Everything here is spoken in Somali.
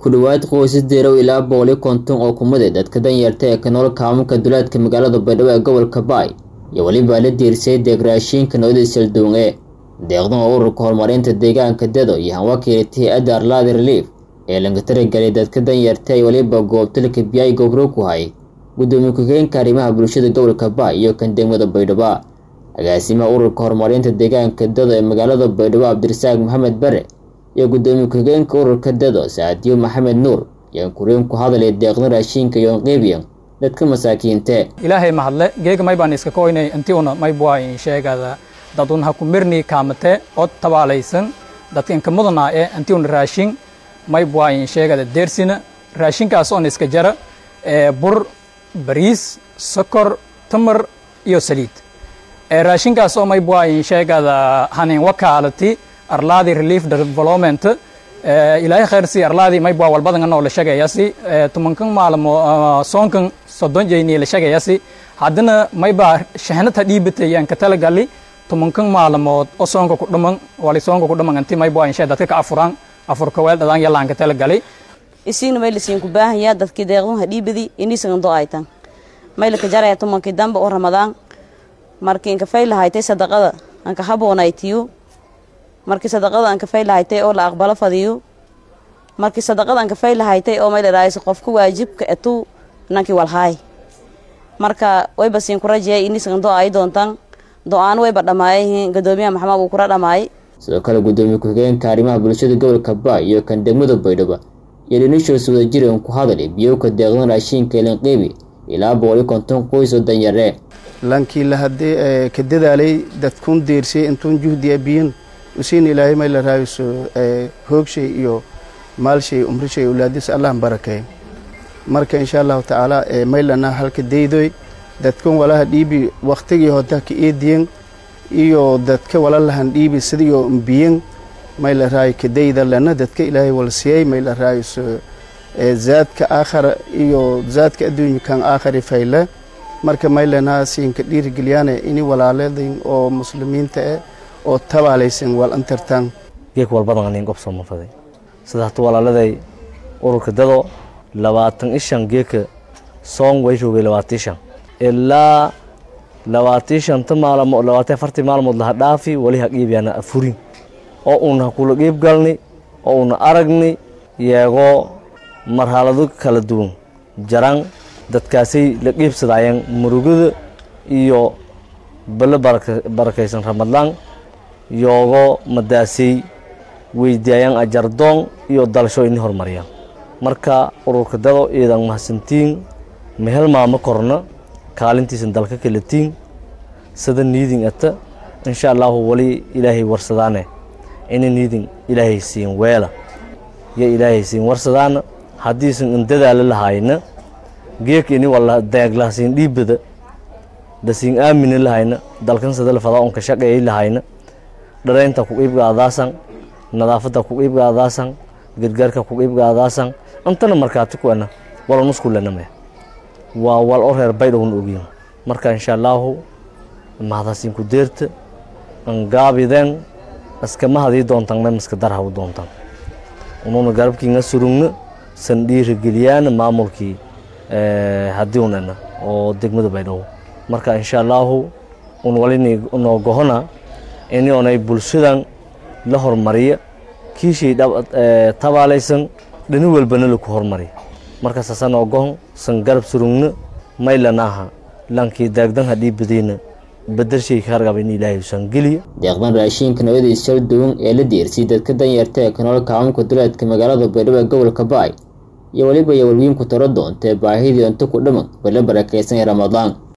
ku dhowaad qoysas deerow ilaa boqoli konton oo kumid dadka danyarta ee ka nool kaamunka duleedka magaalada baydhabo ee gobolka baay iyo welibaa la diirsay deegraashiinka noodada salduunge deeqdan oo ururka horumarinta deegaanka dado iyo hanwakiilata hay-adda arlaadi relief ee laga taragelay dadka danyarta ay weliba goobtalka biyay gobro ku hay gudoomiye ku-xigeenka arrimaha bulshada gobolka baay iyo kan degmada baydhabo agaasimaha ururka horumarinta deegaanka dado ee magaalada baydhabo cabdirasaaq maxamed bare iyo gudoomiye ku-xigeenka ururka dado saadiyo maxamed nuur ayaan kuriin ku hadalay deeqdan raashiinka iyo qiibiyan dadka masaakiinte ilaahay mahadle geega may baan iska koynay intiuna may buayin sheegada dadun ha ku mirni kaamate od tabaalaysan dadka inka mudanaa ee intiuna raashin may buayin sheegada deersina raashinkaas oon iska jara ee bur bariis sokor tamar iyo saliid ee raashinkaas oo may buayin sheegada hanin wakaalati arlaadi relief development ilaahay khayrsi arlaadi may bua walbadan anoo la shagayasi tumankan maalmo soonkan soddon jeyni la shagayasi haddana may baa shahnata dhiibatayaan ka talagali tumankan maalmood oo soonka ku dhaman wali soonka ku dhaman anti may bua insha dadka ka afuraan afurka weel dhadaan yalaan ka talagali isiina may lasiin ku baahaya dadkii deeqdun ha dhiibadi iniisan do aytan may laka jaraya tumankii dambe oo ramadaan markii inka fay lahaytay sadaqada anka haboonaytiyo markii sadaqada aan kafay lahaytay oo la aqbalo fadiyo markii sadaqada aan kafay lahaytay oo may dharaayso qofka waajibka etu nankii walhaay marka wayba siin ku rajiyay inisan do ay doontan do-aan wayba dhamaayayihiin gadoomiyaha maxamed uu kula dhamaayay sidoo kale gudoomiye ku-xigeenka arrimaha bulshada gobolka baay iyo kan degmada baydhabo iyo dhinishoos wadajiran ku hadalay biyowka deeqdan raashiinka ilanqiibi ilaa boqoli konton qoys oo danyare lankii la haddee ka dadaalay dadkun deersay intuun juhdiya biyin usiin ilaahay may la raayso hoogshay iyo maalshay umrishay ulaadis allah barakeey marka insha allahu tacaala maylana halka daydoy dadkan walaha dhiibi waktigii hoda ka eediyen iyo dadka walalahan dhiibi sidiyo mbiyen may la raayo kadayda lana dadka ilaahay walsiyey may la raayso zaadka aakhara iyo zaadka adduunyakan aakhari fayle marka maylana siinka dhiirigeliyaane ini walaaladin oo muslimiinta eh oo tabaalaysan wal antartaan geek walbadan anin gob soo mafaday sida hata walaaladay ururka dado labaatan ishan geeka soong way joogay labaatan ishan ilaa labaatan shanta maalmood labaatan afartii maalmood laha dhaafi wali ha qiibyaana afurin oo uuna hakula qiib galni oo uuna aragni yeegoo marxalado kala duwan jaran dadkaasay la qiibsadaayeen murugada iyo bale barakaysan ramadlaan yoogo madaasay weydiayaan ajardoon iyo dalasho ini horumariyaan marka ururka dado iidan mahadsantiin mehel maama korna kaalintiisan dalka kalatiin sida niidin ata insha allaahu wali ilaahay warsadaane ina niidin ilaahay siin weela yo ilaahay siin warsadaana haddiisan indadaala lahayna geek ini wala deeglahasiin dhiibada dasiin aamina lahayna dalkan sadala fadaa onka shaqeeyay lahayna dharaynta ku qiibgaadaasan nadaafadda ku qiibgaadaasan gargaarka ku qiibgaadaasan antana markaati kuena wala nuskulename waa wal o reer baydhowna ogyin marka insha allaahu mahadasiin ku deerta angaabideen iskama hadii doontan memiska darhaw doontan ununa garabkiinga surugna san dhiirigeliyaana maamulkii hadiunena oo degmada baydhabo marka insha allaahu un walini noo gohona ini onay bulshadan la hormariya kiishay tabaalaysan dhani walbana laku hormariya marka saasa noo gohon san garab surugna maylanaaha lankii daagdan hadhii badiyna badershay kaargaba in ilaahay usan geliya deeqdan raashiinka nooyada salduun ee la diirsay dadka danyarta ee ka nool kaamunka duleedka magaalada baydhabo ee gobolka baay iyo weliba iyo walwiinku taro doontee baahidii unta ku dhaman bala barakaysan ee ramadaan